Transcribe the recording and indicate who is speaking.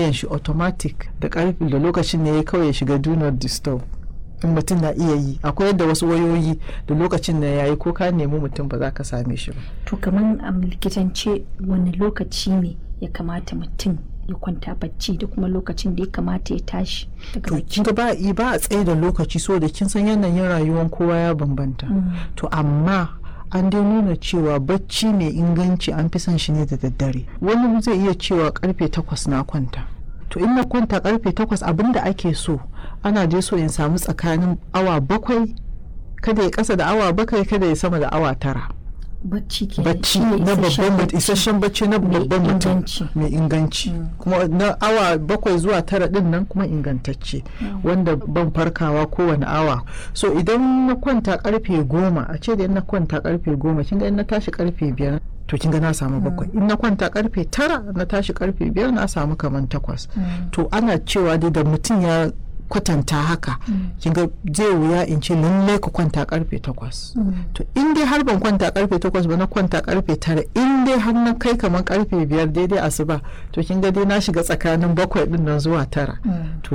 Speaker 1: wayan shi automatic da karfi da lokacin ne ya kawai ya shiga do not disturb in mutum na iya yi akwai yadda wasu wayoyi da lokacin da yayi ko ka nemi mutum ba za ka same shi ba
Speaker 2: to kamar a likitance wani lokaci ne ya kamata mutum ya kwanta bacci da kuma lokacin da ya kamata ya tashi daga
Speaker 1: to
Speaker 2: bacci
Speaker 1: kin ga ba i- ba a tsaye da lokaci so da kin san yanayin rayuwar kowa ya bambanta to amma an dai nuna cewa bacci mai inganci an fi son shi ne da daddare wani zai iya cewa karfe takwas na kwanta to in na kwanta karfe takwas abinda ake so ana dai so in samu tsakanin awa bakwai kada ya kasa da awa bakwai kada ya sama da awa tara
Speaker 2: bacci ke
Speaker 1: bacci na babban mutum isasshen bacci na
Speaker 2: Mai
Speaker 1: babban mutum
Speaker 2: inganci.
Speaker 1: mai inganci kuma na awa bakwai zuwa tara din nan kuma ingantacce wanda ban farkawa kowane awa so idan na kwanta karfe goma a ce da in na kwanta karfe goma kin ga in na tashi karfe biyar to kin ga na samu bakwai in na kwanta karfe tara na tashi karfe biyar na samu kaman takwas to ana cewa dai da mutum ya kwatanta haka kin ga zai wuya in ce lallai ka kwanta karfe takwas to in dai har ban kwanta karfe takwas ba na kwanta karfe tara in dai har na kai kamar karfe biyar daidai asuba to kin ga dai na shiga tsakanin bakwai din nan zuwa tara to